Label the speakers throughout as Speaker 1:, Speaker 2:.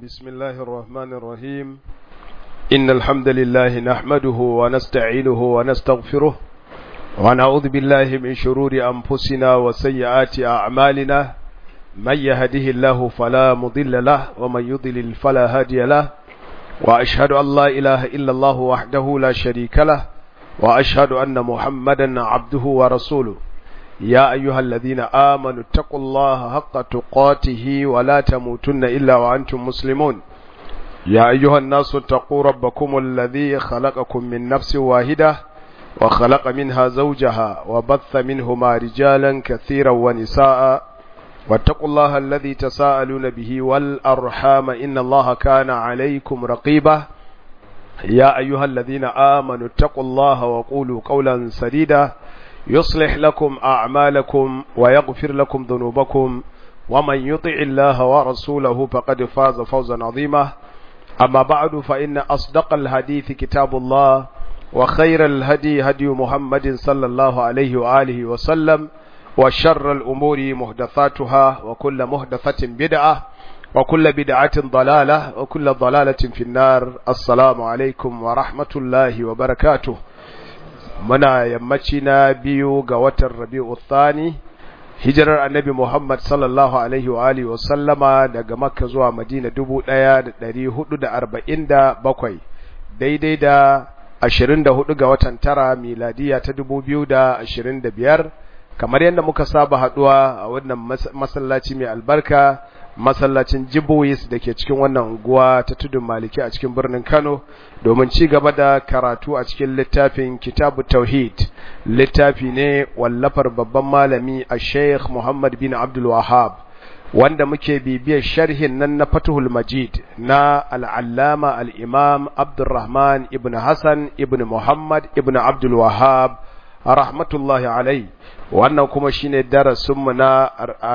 Speaker 1: بسم الله الرحمن الرحيم إن الحمد لله نحمده ونستعينه ونستغفره ونعوذ بالله من شرور أنفسنا وسيئات أعمالنا من يهده الله فلا مضل له ومن يضلل فلا هادي له وأشهد أن لا إله إلا الله وحده لا شريك له وأشهد أن محمدا عبده ورسوله يا أيها الذين آمنوا اتقوا الله حق تقاته ولا تموتن إلا وأنتم مسلمون يا أيها الناس اتقوا ربكم الذي خلقكم من نفس واحدة وخلق منها زوجها وبث منهما رجالا كثيرا ونساء واتقوا الله الذي تساءلون به والأرحام إن الله كان عليكم رقيبا يا أيها الذين آمنوا اتقوا الله وقولوا قولا سديدا يصلح لكم أعمالكم ويغفر لكم ذنوبكم ومن يطع الله ورسوله فقد فاز فوزا عظيما أما بعد فإن أصدق الحديث كتاب الله وخير الهدي هدي محمد صلى الله عليه وآله وسلم وشر الأمور محدثاتها وكل محدثة بدعة وكل بدعة ضلالة وكل ضلالة في النار السلام عليكم ورحمة الله وبركاته muna yammaci na biyu ga watan rabi'u thani hijirar annabi Muhammad sallallahu alaihi wa alihi wa sallama daga makka zuwa madina dubu ɗaya da ɗari hudu da arba'in da bakwai daidai da ashirin da hudu ga watan tara miladiya ta dubu biyu da ashirin da biyar kamar yadda muka saba haɗuwa a wannan masallaci mai albarka masallacin jiboyis da ke cikin wannan unguwa ta tudun maliki a cikin birnin kano domin ci gaba da karatu a cikin littafin kitabu tauhid littafi ne wallafar babban malami a sheikh muhammad bin abdul wahab wanda muke bibiyar sharhin nan na fatuhul majid na al'allama al'imam abdulrahman ibn hassan ibn muhammad ibn abdul wahab rahmatullahi alai wannan kuma shine darasinmu na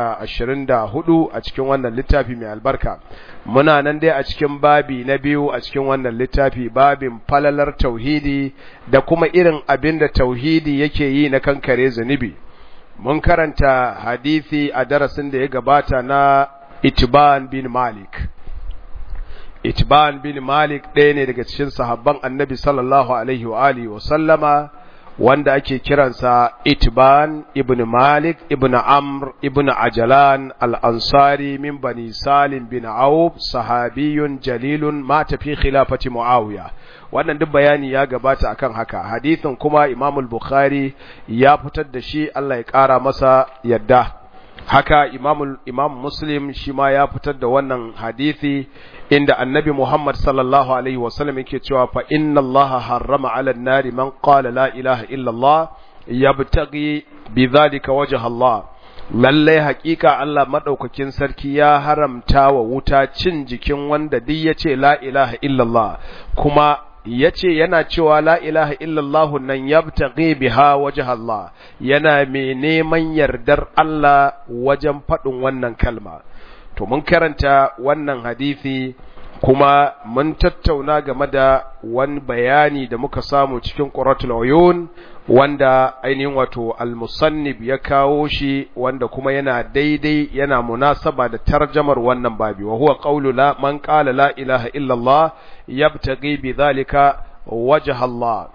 Speaker 1: 24 a cikin wannan littafi mai albarka muna nan dai a cikin babi na biyu a cikin wannan littafi babin falalar tauhidi da kuma irin abin da tauhidi yake yi na kankare zunubi mun karanta hadisi a darasin da ya gabata na itban bin malik itban bin malik ɗaya ne daga cikin sahabban annabi sallallahu alaihi wa alihi wa sallama wanda ake kiransa Itban ibn Malik ibn Amr ibn Ajalan al-Ansari min bani Salim bin Auf sahabiyun jalilun mata fi khilafati Muawiya wannan duk bayani ya gabata akan haka hadithin kuma Imam al-Bukhari ya fitar da shi Allah ya kara masa yadda haka Imam Imam Muslim shi ma ya fitar da wannan hadisi inda annabi Muhammad sallallahu alaihi wasallam yake cewa fa inna Allah harrama ala nari man qala la ilaha illa Allah yabtaghi bidhalika wajha Allah lalle hakika Allah madaukakin sarki ya haramta wa wuta cin jikin wanda duk yace la ilaha illa Allah kuma yace yana cewa la ilaha illa Allah nan yabtaghi biha wajha Allah yana mai neman yardar Allah wajen faɗin wannan kalma to mun karanta wannan hadisi kuma mun tattauna game da wani bayani da muka samu cikin quratul uyun wanda ainihin wato al-musannib ya kawo shi wanda kuma yana daidai yana munasaba da tarjamar wannan babi wa huwa qawlu la man qala la ilaha illa Allah yabtaghi bidhalika wajha Allah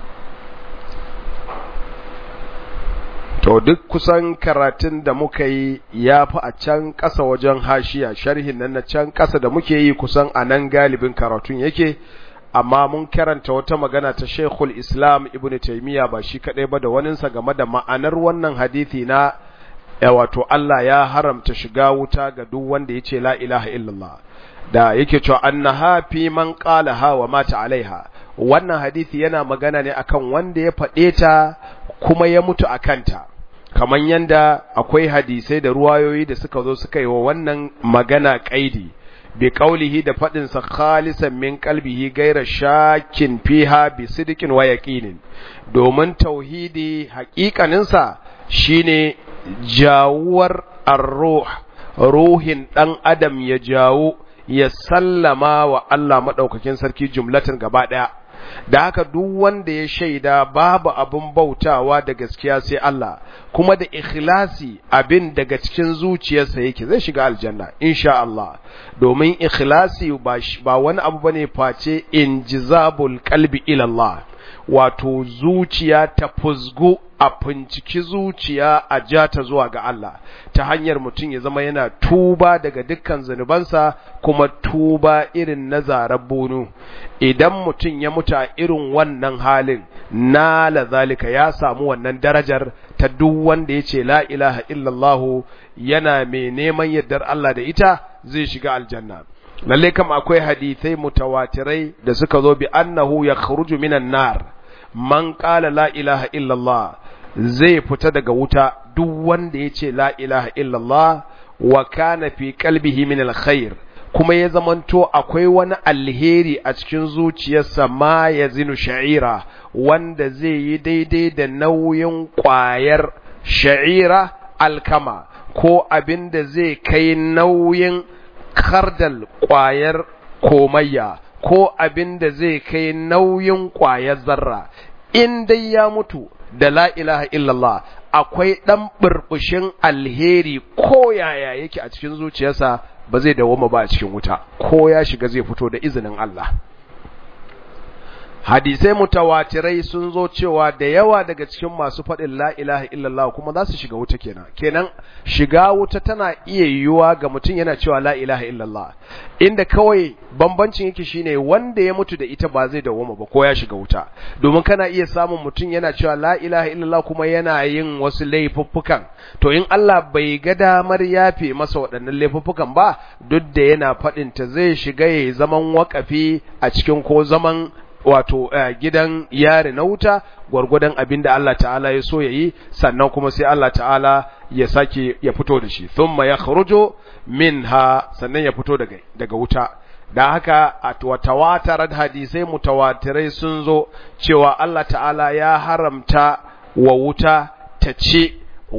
Speaker 1: To duk kusan karatun da muka yi ya fi a can ƙasa wajen hashiya sharhin nan na can ƙasa da muke yi kusan a nan galibin karatun yake, amma mun karanta wata magana ta Sheikhul Islam Ibn Taymiyyah ba shi kaɗai ba da waninsa game da ma'anar wannan hadithi na wato Allah ya haramta shiga wuta ga duk wanda ya ce la ilaha illallah da yake cewa annaha fi man qalaha wa mata alaiha wannan hadithi yana magana ne akan wanda ya faɗe ta kuma ya mutu a kanta. kamar yanda akwai hadisai da ruwayoyi da suka zo suka yi wa wannan magana kaidi bi qaulihi da fadin sa khalisan min qalbihi gaira shakin fiha bi sidqin wa yaqinin domin tauhidi haƙiƙanin sa shine jawuwar ar-ruh ruhin dan adam ya jawo ya sallama wa Allah madaukakin sarki jumlatan gaba daya da haka duk wanda ya shaida babu abin bautawa da gaskiya sai Allah kuma da ikhlasi abin daga cikin zuciyarsa yake zai shiga aljanna insha Allah domin ikhlasi ba wani abu bane face injizabul qalbi ila Allah wato zuciya ta fuzgu a finciki zuciya a ja ta zuwa ga Allah ta hanyar mutum ya zama yana tuba daga dukkan zunubansa kuma tuba irin na zarar bunu idan mutum ya mutu a irin wannan halin na zalika ya samu wannan darajar ta duk wanda ya ce la ilaha illallahu yana mai neman yardar Allah da ita zai shiga aljanna lalle kam akwai hadithai mutawatirai da suka zo bi annahu yakhruju minan nar man qala la ilaha illallah zai fita daga wuta duk wanda ya ce la ilaha illallah wa kana fi qalbihi min alkhair kuma ya zamanto akwai wani alheri a cikin zuciyarsa ma ya zinu sha'ira wanda zai yi daidai da nauyin ƙwayar sha'ira alkama ko abin da zai kai nauyin kardal ƙwayar komayya ko abin da zai kai nauyin ƙwayar zarra in dai ya mutu da la ilaha illallah akwai ɗan burbushin alheri ko yaya yake a cikin zuciyarsa ba zai dawoma ba a cikin wuta ko ya shiga zai fito da izinin Allah hadisai mutawatirai sun zo cewa da yawa daga cikin masu faɗin la ilaha illallah kuma za su shiga wuta kenan kenan shiga wuta tana iya yiwuwa ga mutum yana cewa la ilaha illallah inda kawai bambancin yake shine wanda ya mutu da ita ba zai dawoma ba ko ya shiga wuta domin kana iya samun mutum yana cewa la ilaha illallah kuma yana yin wasu laifuffukan to in Allah bai ga damar yafe masa waɗannan laifuffukan ba duk da yana faɗin ta zai shiga yayi zaman wakafi a cikin ko zaman wato gidan yari na wuta gwargwadon abin da Allah ta'ala ya so ya yi sannan kuma sai Allah ta'ala ya sake ya fito da shi thumma ya kharujo minha sannan ya fito daga daga wuta da haka a tawatarar hadisai mutawatirai sun zo cewa Allah ta'ala ya haramta wa wuta ta ce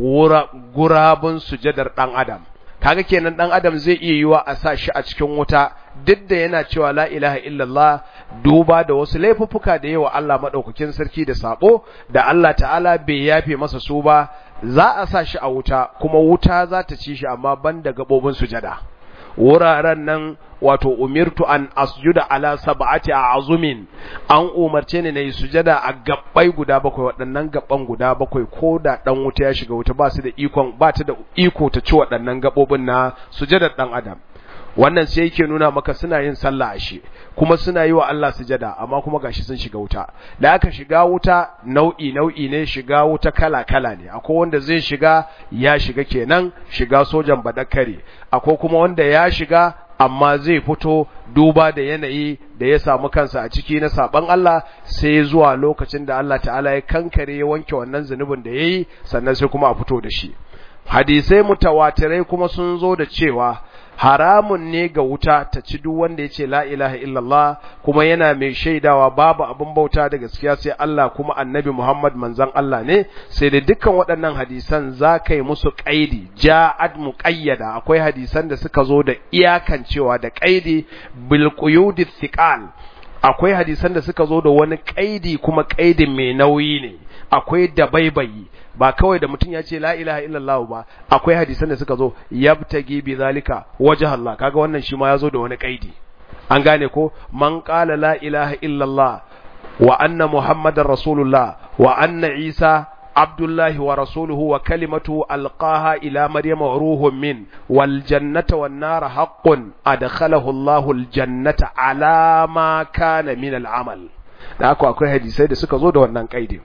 Speaker 1: gurabun sujadar dan adam kaga kenan dan adam zai iya yiwa a sa shi a cikin wuta duk da yana cewa la ilaha illallah duba da wasu laifuffuka da yawa Allah madaukakin sarki da sabo da Allah ta'ala bai yafe masa su ba za a sa shi a wuta kuma wuta za ta ci shi amma banda gabobin sujada wuraren nan wato umirtu an asjuda ala sab'ati azumin an umarce ni nayi sujada a gabbai guda bakwai waɗannan gabban guda bakwai ko da dan wuta ya shiga wuta ba su da ikon ba ta da iko ta ci waɗannan gabobin na sujadar dan adam wannan sai yake nuna maka suna yin sallah ashe kuma suna yi wa Allah sujada amma kuma gashi sun shiga wuta da aka shiga wuta nau'i nau'i ne shiga wuta kala kala ne akwai wanda zai shiga ya shiga kenan shiga sojan badakare akwai kuma wanda ya shiga amma zai fito duba da yanayi da ya samu kansa a ciki na saban Allah sai zuwa lokacin da Allah ta'ala ya kankare ya wanke wannan zunubin da yayi sannan sai kuma a fito da shi hadisai mutawatirai kuma sun zo da cewa haramun ne ga wuta ta ci duk wanda ya ce la ilaha illallah kuma yana mai shaidawa babu abin bauta da gaskiya sai Allah kuma annabi Muhammad manzon Allah ne sai da dukkan waɗannan hadisan za ka yi musu ƙaidi ja'ad muqayyada akwai hadisan da suka zo da iyakancewa da ƙaidi bil quyudi thiqal akwai hadisan da suka zo da wani ƙaidi kuma ƙaidin mai nauyi ne akwai dabaibayi ba kawai da mutum ya ce la ilaha illallah ba akwai hadisan da suka zo yabtagi bi zalika wajh Allah kaga wannan shi ma yazo da wani kaidi an gane ko man qala la ilaha illallah wa anna muhammadar rasulullah wa anna isa abdullahi wa rasuluhu wa kalimatu alqaha ila maryama wa ruhun min wal jannata wan nar haqqun adkhalahu Allahu al jannata ala ma kana min al amal da haka akwai hadisai da suka zo da wannan kaidi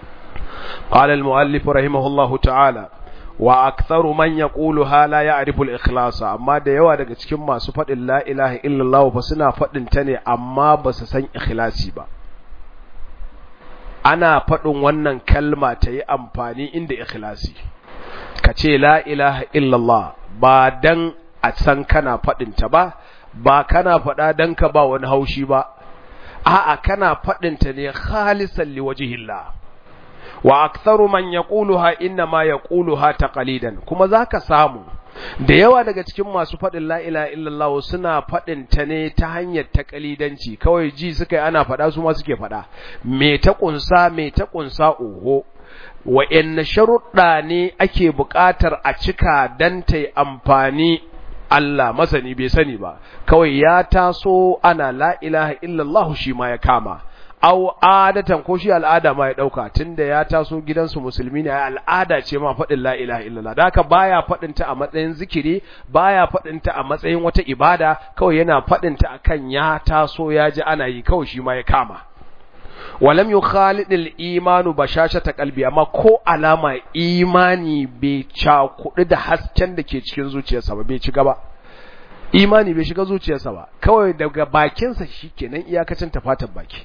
Speaker 1: قال المؤلف رحمه الله تعالى وأكثر من يقولها لا يعرف الإخلاص أما da yawa daga cikin masu faɗin la ilaha illallah ba suna faɗin ta ne amma ba su san ikhlasi ba ana faɗin wannan kalma ta yi amfani inda ikhlasi ka ce la ilaha illallah ba dan a san kana faɗin ta ba ba kana faɗa dan ka ba wani haushi ba a'a kana faɗin ta ne khalisan liwajhillah wa aktharu man yaquluha inna ma yaquluha taqalidan kuma zaka samu da yawa daga cikin masu faɗin la ilaha illallah suna faɗin ta ne ta hanyar takalidanci kawai ji suka yi ana faɗa su ma suke faɗa me ta kunsa me ta kunsa oho wa'anne sharuɗa ne ake buƙatar a cika dan ta amfani Allah masani bai sani ba kawai ya taso ana la ilaha illallah shi ma ya kama au adatan ko shi al'ada ma ya dauka tunda ya taso gidansu musulmi ne al'ada ce ma faɗin la ilaha illallah da haka baya faɗin ta a matsayin zikiri baya faɗin ta a matsayin wata ibada kawai yana faɗin ta akan ya taso ya ji ana yi kawai shi ma ya kama walam yukhalid al-imanu bashashata qalbi amma ko alama imani bai cakudu da hasken da ke cikin zuciyarsa ba bai ci gaba imani bai shiga zuciyarsa ba kawai daga bakinsa shikenan iyakacin tafatan baki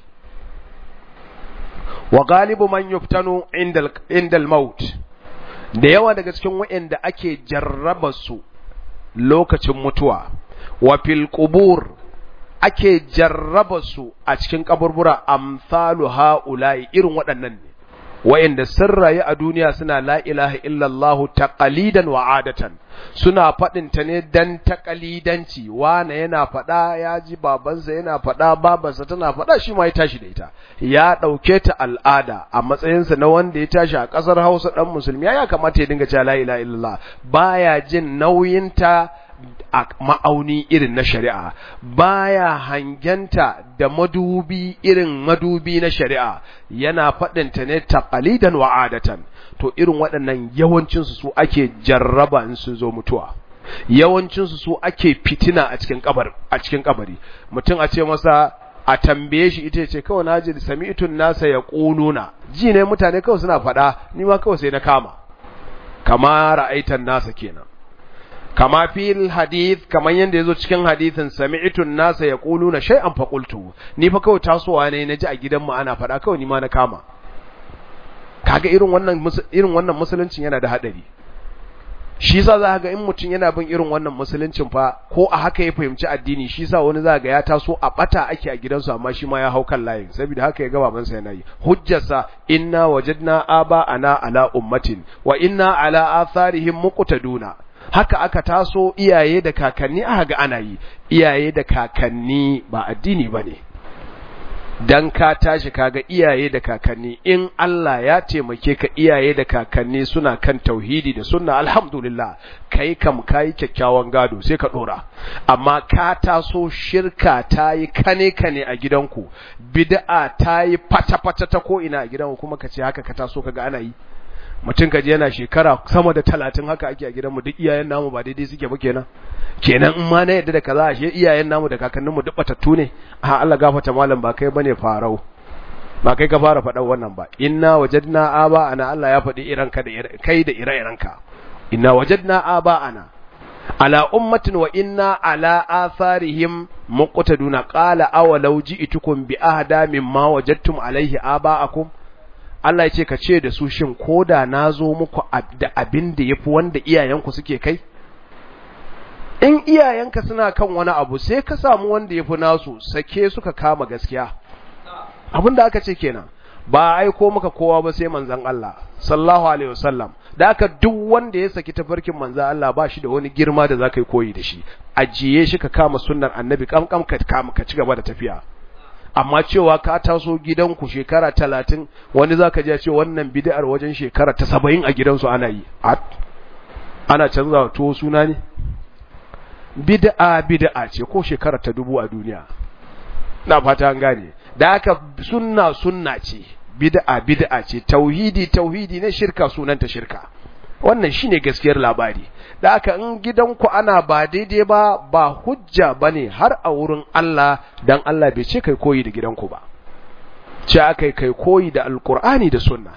Speaker 1: wa galibu man yuftanu indal indal maut da yawa daga cikin waɗanda ake jarraba su lokacin mutuwa wa fil qubur ake jarraba su a cikin kaburbura amsalu haula'i irin waɗannan ne wa'inda sun rayu a duniya suna la ilaha illallah taqalidan wa adatan suna faɗin ta ne dan taqalidanci wane yana faɗa ya ji babansa yana faɗa babansa tana faɗa shi ma ya tashi da ita ya ɗauke ta al'ada a matsayinsa na wanda ya tashi a ƙasar Hausa ɗan musulmi ya kamata ya dinga cewa la ilaha illallah baya jin nauyinta a ma'auni irin na shari'a baya hangenta da madubi irin madubi na shari'a yana faɗinta ne taqalidan wa adatan to irin waɗannan yawancinsu su ake jarraba in sun zo mutuwa yawancinsu su ake fitina a cikin kabar a cikin kabari mutum a ce masa a tambaye shi ita ce kawai naji sami'tun nasa ya quluna ji ne mutane kawai suna faɗa ni ma kawai sai na kama kama ra'aitan nasa kenan kama fil hadith kaman yanda yazo cikin hadithin sami'tu nasa yaquluna shay'an fa qultu ni fa kawai tasowa ne naji a gidan mu ana fada kawai ni ma na kama kaga irin wannan irin wannan musuluncin yana da hadari shi yasa za ga in mutum yana bin irin wannan musuluncin fa ko a haka ya fahimci addini shi yasa wani za ga ya taso a bata ake a gidansu amma shi ma ya hau kan layin saboda haka ya ga babansa yana yi hujjarsa inna wajadna aba ana ala ummatin wa inna ala atharihim muqtaduna haka aka taso iyaye da kakanni aka ga ana yi iyaye da kakanni ba addini bane dan ka tashi kaga iyaye da kakanni in Allah ya taimake ka iyaye da kakanni suna kan tauhidi da sunna alhamdulillah kai kam kai kyakkyawan gado sai ka dora amma ka taso shirka tayi kane kane a gidanku bid'a tayi fata fata ta ko ina a gidanku kuma ka ce haka ka taso kaga ana yi mutum kaji yana shekara sama da talatin haka ake a gidanmu duk iyayen namu ba daidai suke ba kenan kenan in ma na yadda da kaza ashe iyayen namu da kakanninmu duk batattu ne a Allah gafata malam ba kai bane farau ba kai ka fara faɗan wannan ba inna wajadna aba ana Allah ya faɗi iran ka da kai da ire-iren ka inna wajadna aba ana ala ummatin wa inna ala atharihim muqtaduna qala awalau ji'tukum bi ahda mimma wajadtum alaihi aba'akum Allah ya ce ka ce da su shin koda na zo muku da abin da ya fi wanda iyayenku suke kai? In iyayenka suna kan wani abu sai ka samu wanda ya fi nasu sake suka kama gaskiya. Abin da aka ce kenan ba aiko maka kowa ba sai manzan Allah sallallahu alaihi wasallam da aka duk wanda ya saki tafarkin manzan Allah ba shi da wani girma da za ka yi koyi da shi ajiye shi ka kama sunnar annabi kamkam ka kama ka ci gaba da tafiya. amma cewa ka taso gidanku shekara talatin wani za ka ji ce wannan bid'ar wajen shekara ta saba'in a gidansu ana yi ana canza tuwo suna ne bid'a bid'a ce ko shekara ta dubu a duniya na fata an gane da aka sunna sunna ce bid'a bid'a ce tauhidi tauhidi ne shirka sunanta shirka wannan shine gaskiyar labari da aka in gidanku ana ba daidai ba ba hujja bane har a wurin Allah dan Allah bai ce kai koyi da gidanku ba ce akai kai koyi da alkur'ani da sunna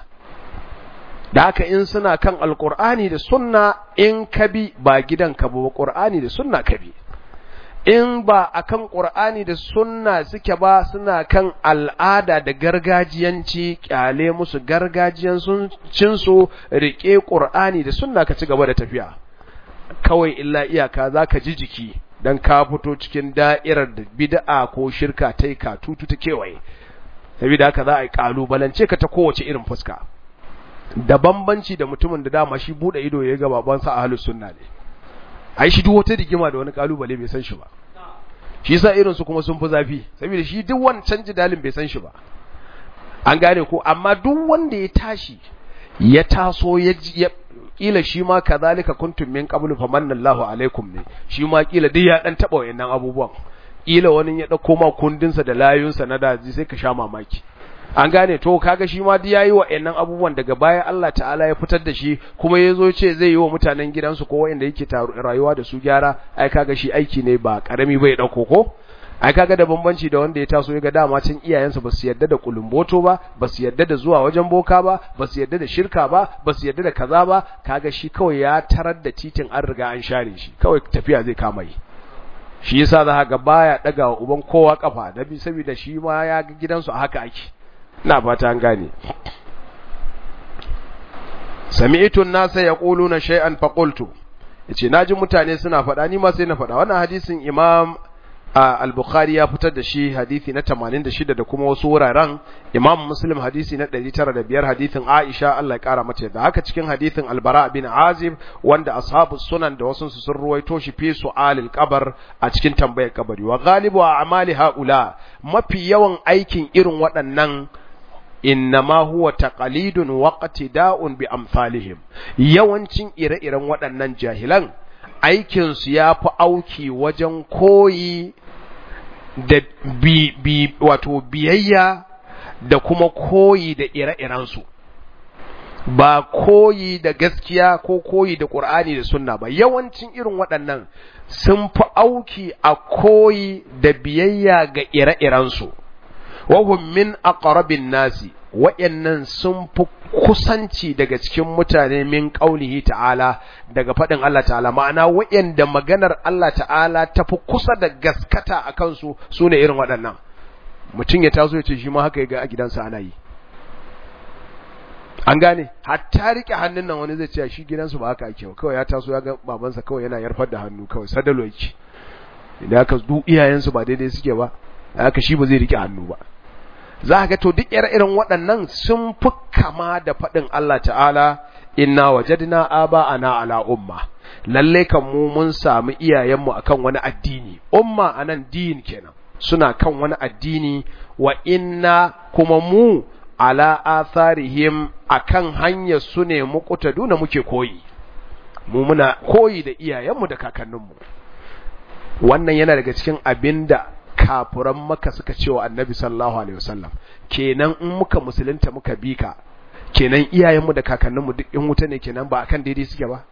Speaker 1: da haka in suna kan alkur'ani da sunna in ka bi ba gidanka ba qur'ani da sunna ka bi in ba akan qur'ani da sunna suke ba suna kan al'ada da gargajiyanci kyale musu gargajiyan sun cin su rike qur'ani da sunna ka ci gaba da tafiya kawai illa iyaka zaka ji jiki dan ka fito cikin da'irar da bid'a ko shirka tai ka tutu ta kewaye saboda haka za a yi kalubalance ka ta kowace irin fuska da bambanci da mutumin da dama shi bude ido ya ga babansa ahlus sunna ne ai shi duk wata rigima da wani kalubale bai san shi ba shi yasa irin su kuma sun fi zafi saboda shi duk wancan jidalin bai san shi ba an gane ko amma duk wanda ya tashi ya taso ya kila shi ma kazalika kuntum min qablu famanna Allahu alaikum ne shi ma kila duk ya dan taba wayannan abubuwan kila wani ya dauko ma kundinsa da layunsa na daji sai ka sha mamaki an gane to kaga shi ma duk yayi wayannan abubuwan daga baya Allah ta'ala ya fitar da shi kuma yazo ce zai yi wa mutanen gidansu ko wayanda yake rayuwa da su gyara ai kaga shi aiki ne ba karami bai dauko ko ai kaga da bambanci da wanda ya taso ya ga dama can iyayensa ba su yarda da kulumboto ba ba su yarda da zuwa wajen boka ba ba su yarda da shirka ba ba su yarda da kaza ba kaga shi kawai ya tarar da titin an riga an share shi kawai tafiya zai kama yi shi yasa za ga baya daga wa uban kowa kafa da bi saboda shi ma ya ga gidansu a haka ake ina fata an gane sami'tu an-nasa yaquluna shay'an faqultu yace naji mutane suna faɗa ni ma sai na faɗa wannan hadisin imam al-Bukhari ya fitar da shi hadisi na 86 da kuma wasu wuraren Imam Muslim hadisi na 905 hadisin Aisha Allah ya kara mata da haka cikin hadisin Al-Bara bin Azib wanda ashabu sunan da wasu sun ruwaito shi fi su'alil qabr a cikin tambayar kabari wa ghalibu a'mali haula mafi yawan aikin irin waɗannan innama huwa taqalidun waqtida'un bi amsalihim yawancin ire-iren waɗannan jahilan aikinsu ya fi auki wajen koyi da bi, bi wato biyayya da kuma koyi da ire-irensu ba koyi da gaskiya ko koyi da ƙur'ani da sunna ba yawancin irin waɗannan sun fi auki a koyi da biyayya ga ire-irensu wahum min aqrabin nasi wa'yannan sun fi kusanci daga cikin mutane min ƙaunihi ta'ala daga faɗin Allah ta'ala ma'ana wa'yanda maganar Allah ta'ala ta fi kusa da gaskata a kansu su ne irin waɗannan mutum ya taso ya ce shi ma haka ya ga a gidansa ana yi an gane hatta rike hannun nan wani zai ce shi gidansu ba haka ake kawai ya taso ya ga babansa kawai yana yarfar da hannu kawai sadalo yake idan aka duk iyayensu ba daidai suke ba haka shi ba zai rike hannu ba za ga to duk irin waɗannan sun fi kama da faɗin Allah ta'ala inna wajadna aba'ana ala umma lalle kan mu mun samu iyayenmu akan wani addini umma anan din kenan suna kan wani addini wa inna kuma mu ala atharihim akan hanyar su ne muqtaduna muke koyi mu muna koyi da iyayenmu da kakanninmu wannan yana daga cikin abinda kafuran maka suka ce wa annabi sallallahu alaihi wasallam kenan in muka musulunta muka bi ka kenan iyayenmu da kakanninmu duk in wuta ne kenan ba akan daidai suke ba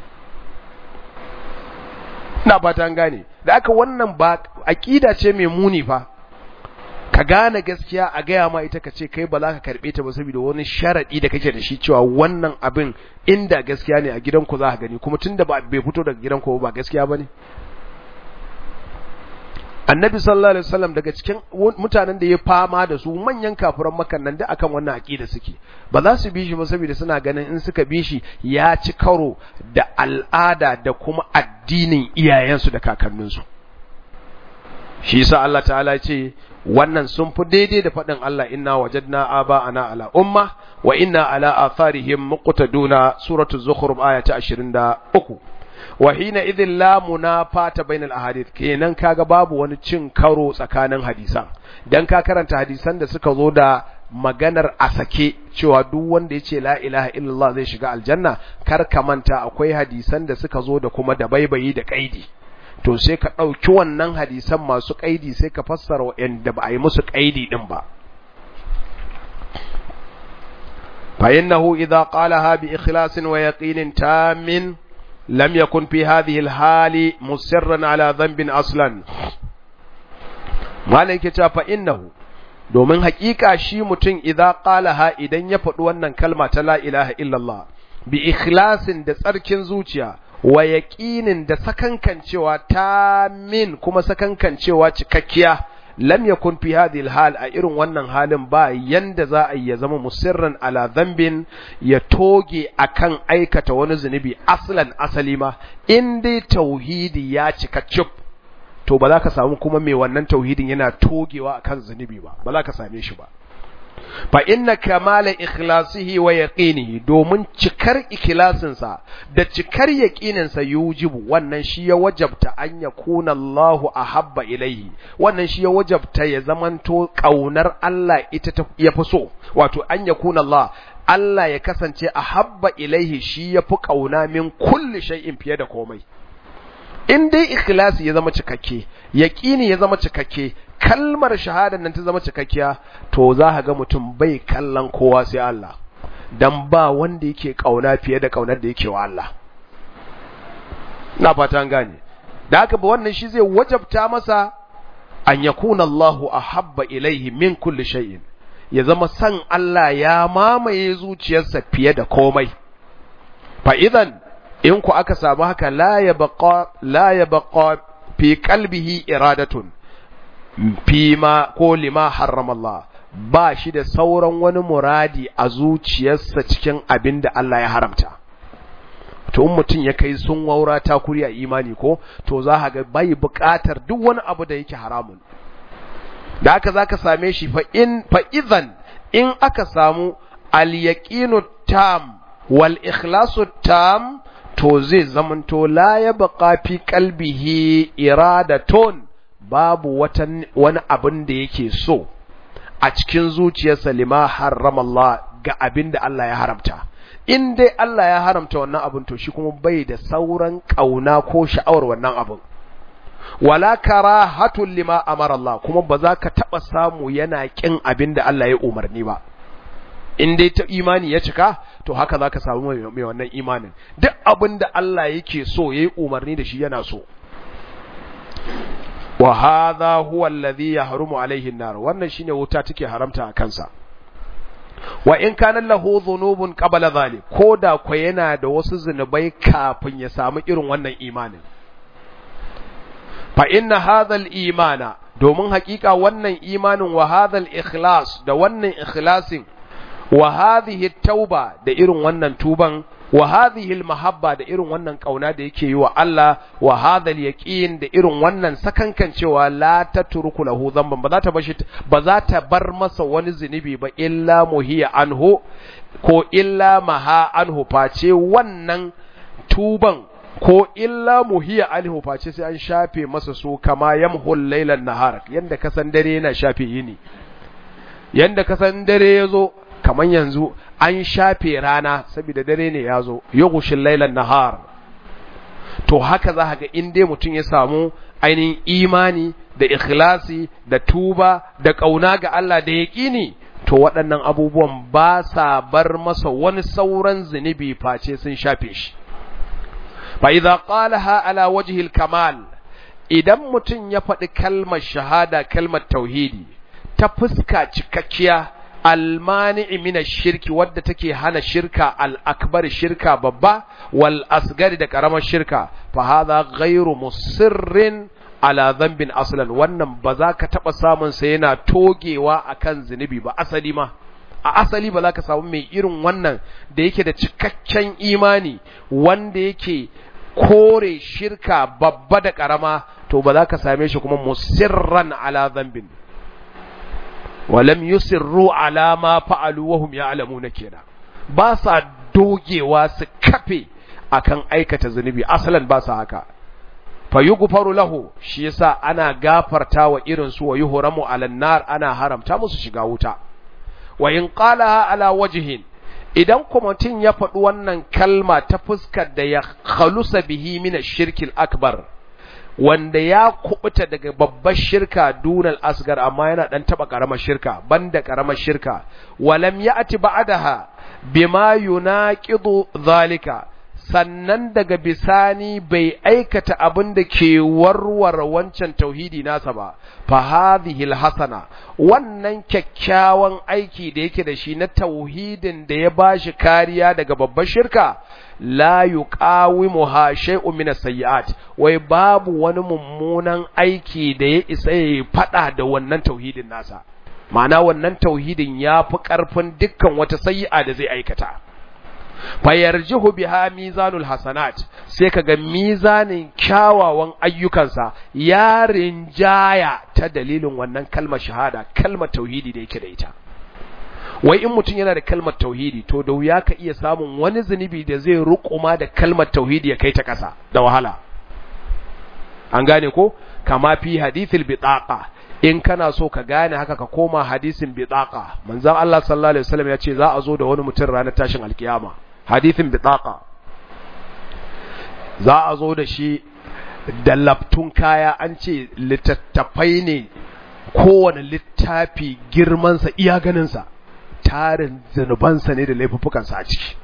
Speaker 1: ina ba ta gane da aka wannan ba aqida ce mai muni fa ka gane gaskiya a gaya ma ita ka ce kai ba za ka karbe ta ba saboda wani sharadi da kake da shi cewa wannan abin inda gaskiya ne a gidanku za ka gani kuma tunda ba bai fito daga gidanku ba gaskiya bane annabi sallallahu alaihi wasallam daga cikin mutanen da ya fama da su manyan kafiran makan nan da akan wannan aqida suke ba za su bi shi ba saboda suna ganin in suka bi shi ya ci karo da al'ada da kuma addinin iyayensu da kakanninsu shi yasa Allah ta'ala ya ce wannan sun fi daidai da faɗin Allah inna wajadna aba'ana ala umma wa inna ala atharihim muqtaduna suratul zukhruf aya ta 23 wa hina idhin la munafata bainal ahadith kenan kaga babu wani cin karo tsakanin hadisan dan ka karanta hadisan da suka zo da maganar a sake cewa duk wanda ya ce la ilaha illallah zai shiga aljanna kar ka manta akwai hadisan da suka zo da kuma da baibayi da kaidi to sai ka ɗauki wannan hadisan masu kaidi sai ka fassara wa'anda ba a yi musu kaidi din ba fa innahu idza qalaha bi ikhlasin wa yaqinin tamin لم يكن في هذه الحال مصرا على ذنب اصلا malai ke cewa innahu domin hakika shi mutum idza qalaha idan ya faɗi wannan kalma ta la ilaha illallah bi ikhlasin da tsarkin zuciya wa yaqinin da sakankancewa ta min kuma sakankancewa cikakkiya lam yakun fi hadhihi hal a irin wannan halin ba yanda za a yi ya zama musirran ala dhanbin ya toge akan aikata wani zunubi aslan asali ma in dai tauhidi ya cika cip to ba za ka samu kuma mai wannan tauhidin yana togewa akan zunubi ba ba za ka same shi ba fa inna kamala ikhlasihi wa yaqinihi domin cikar ikhlasinsa da cikar yaqininsa yujibu wannan shi ya wajabta an yakuna Allahu ahabba ilaihi wannan shi ya wajabta ya zamanto kaunar Allah ita ta yafi so wato an yakuna Allah Allah ya kasance ahabba ilaihi shi yafi kauna min kulli shay'in fiye da komai in dai ikhlasi ya zama cikakke yaqini ya zama cikakke kalmar shahadar nan ta zama cikakkiya to za ka ga mutum bai kallon kowa sai Allah dan ba wanda yake kauna fiye da kaunar da yake wa Allah na fata an gane da haka ba wannan shi zai wajabta masa an yakuna Allahu ahabba ilaihi min kulli shay'in ya zama san Allah ya mamaye zuciyarsa fiye da komai fa idan in ku aka samu haka la yabqa la yabqa fi qalbihi iradatun fima ko lima harrama Allah ba shi da sauran wani muradi a zuciyarsa cikin abin da Allah ya haramta to in mutum ya kai sun waura ta kuri a imani ko to za ka ga bai buƙatar duk wani abu da yake haramun da haka za ka same shi fa in fa idan in aka samu al yaqinu tam wal ikhlasu tam to zai zamanto la yabqa fi qalbihi iradatun babu wani abin da yake so a cikin zuciyarsa lima harrama Allah ga abin da Allah ya haramta in dai Allah ya haramta wannan abin to shi kuma bai da sauran kauna ko sha'awar wannan abin wala karahatul lima amara Allah kuma ba za ka taba samu yana kin abin da Allah ya umarni ba in dai ta imani ya cika to haka za ka samu mai wannan imanin duk abin da Allah yake so yayi umarni da shi yana so wa hadha huwa alladhi yahrumu alayhi an-nar wannan shine wuta take haramta a kansa wa in kana lahu dhunubun qabla dhalik koda ko yana da wasu zunubai kafin ya samu irin wannan imanin fa inna hadha al-imana domin hakika wannan imanin wa hadha al-ikhlas da wannan ikhlasin wa hadhihi tauba da irin wannan tuban wa hadhihi almahabba da irin wannan kauna da yake yi wa Allah wa hadha alyaqin da irin wannan sakankancewa la tatruku lahu dhanban ba za ta bashi ba za ta bar masa wani zunubi ba illa muhiya anhu ko illa maha anhu face wannan tuban ko illa muhiya anhu face sai an shafe masa su kama yamhul laylan nahar yanda kasan dare yana shafe yini yanda kasan dare yazo kaman yanzu an shafe rana saboda dare ne ya zo yughshil laylan nahar to haka za ga in dai mutum ya samu ainihin imani da ikhlasi da tuba da kauna ga Allah da yaqini to waɗannan abubuwan ba sa bar masa wani sauran zunubi face sun shafe shi fa idza qalaha ala wajhi al-kamal idan mutum ya faɗi kalmar shahada kalmar tauhidi ta fuska cikakkiya almani'i mina shirki wadda take hana shirka al'akbar shirka babba wal asgari da ƙaramar shirka fa hadha ghairu musirrin ala dhanbin aslan wannan ba za ka taɓa samun sa yana togewa akan zunubi ba asali ma a asali ba za ka samu mai irin wannan da yake da cikakken imani wanda yake kore shirka babba da ƙarama to ba za ka same shi kuma musirran ala dhanbin walam yusirru ala ma fa'alu wa hum ya'lamuna kenan ba sa dogewa su kafe akan aikata zunubi asalan ba sa haka fa yughfaru lahu shi yasa ana gafarta wa irin su wa yuhramu ala nar ana haramta musu shiga wuta wa in qalaha ala wajhin idan kuma mutum ya faɗi wannan kalma ta fuskar da ya khalusa bihi min ash-shirkil akbar wanda ya kubuta daga babbar shirka dunal asgar amma yana dan taba karamar shirka banda karamar shirka walam ya'ti ba'daha bima yunaqidu zalika sannan daga bisani bai aikata abin da ke warware wancan tauhidi nasa ba fa hadhihi alhasana wannan kyakkyawan aiki da yake da shi na tauhidin da ya bashi kariya daga babbar shirka la yuqawimuha shay'un min as-sayyi'at wai babu wani mummunan aiki da ya isa ya fada da wannan tauhidin nasa ma'ana wannan tauhidin ya fi karfin dukkan wata sayyi'a da zai aikata fayarjihu biha mizanul hasanat sai kaga mizanin kyawawan ayyukansa ya rinjaya ta dalilin wannan kalmar shahada kalmar tauhidi da yake da ita wai in mutum yana da kalmar tauhidi to da wuya ka iya samun wani zunubi da zai rukuma da kalmar tauhidi ya kai ta ƙasa da wahala an gane ko kama fi hadithil bitaqa in kana so ka gane haka ka koma hadisin bitaqa manzon Allah sallallahu alaihi wasallam ya ce za a zo da wani mutum ranar tashin alkiyama hadisin bitaqa za a zo da shi da laftun kaya an ce littattafai ne kowane littafi girmansa iya ganinsa tarin zunubansa ne da laifuffukansa a ciki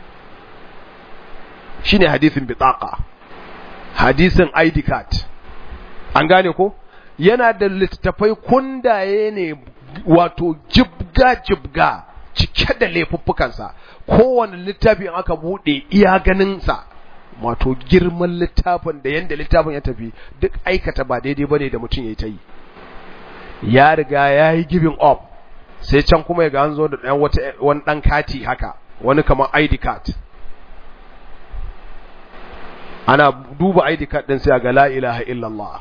Speaker 1: shi ne hadisin bitaqa hadisin ID card an gane ko yana da littattafai kundaye ne wato jibga-jibga cike da laifuffukansa kowane littafin aka bude iya ganinsa wato girman littafin da yanda littafin ya tafi duk aikata ba daidai bane da mutum ya ta yi ya riga ya yi giving up sai can kuma ya ga an zo da ɗan wata wani ɗan kati haka wani kamar ID card ana duba ID card ɗin sai ga la ilaha illallah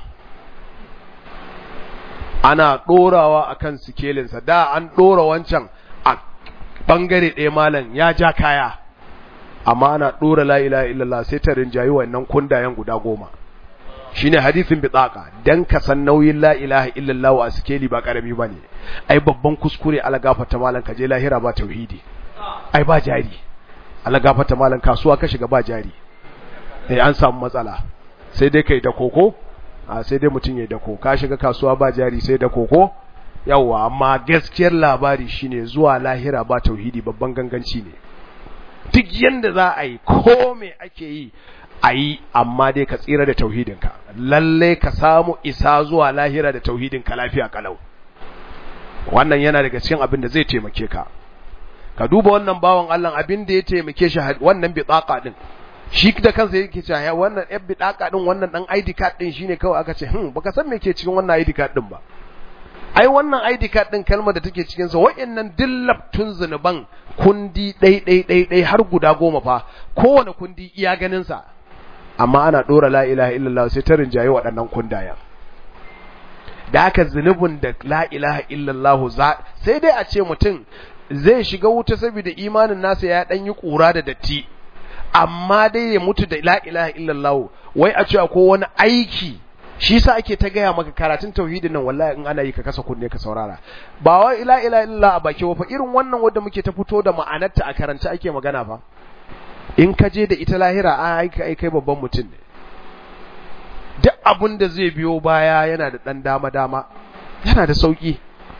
Speaker 1: ana ɗorawa akan sikelinsa da an ɗora wancan a ɓangare ɗaya malam ya ja kaya amma ana ɗora la ilaha illallah sai ta rinjayi wannan kundayen guda goma shine hadisin bitsaka dan ka san nauyin la ilaha illallah a sikeli ba karami bane ai babban kuskure ala gafarta malam ka je lahira ba tauhidi ai ba jari ala gafarta malam kasuwa ka shiga ba jari eh an samu matsala sai dai kai da koko a sai dai mutum ya dako ka shiga kasuwa ba jari sai da koko yawa amma gaskiyar labari shine zuwa lahira ba tauhidi babban ganganci ne duk yanda za a yi ko me ake yi a yi amma dai ka tsira da tauhidinka lalle ka samu isa zuwa lahira da tauhidinka lafiya kalau wannan yana daga cikin abin da zai taimake ka ka duba wannan bawan Allah abin da ya taimake shi wannan bitsaka din shi da kansa yake cewa wannan yan bidaka din wannan dan ID card din shine kawai aka ce hmm baka san me ke cikin wannan ID card din ba ai wannan ID card din kalmar da take cikin sa wayannan dillaftun zunuban kundi dai dai dai dai har guda goma fa kowane kundi iya ganin sa amma ana dora la ilaha illallah sai ta rinjaye waɗannan kundayen da haka zunubin da la ilaha illallah za sai dai a ce mutum zai shiga wuta saboda imanin nasa ya dan yi kura da datti amma dai ya mutu da la ilaha illallah wai a ce ko wani aiki shi sa ake ta gaya maka karatun tauhidin nan wallahi in ana yi ka kasa kunne ka saurara ba wai la ilaha illallah a baki fa irin wannan wanda muke ta fito da ma'anarta a karanta ake magana fa in ka je da ita lahira a aika ai kai babban mutum ne duk abin da zai biyo baya yana da dan dama dama yana da sauki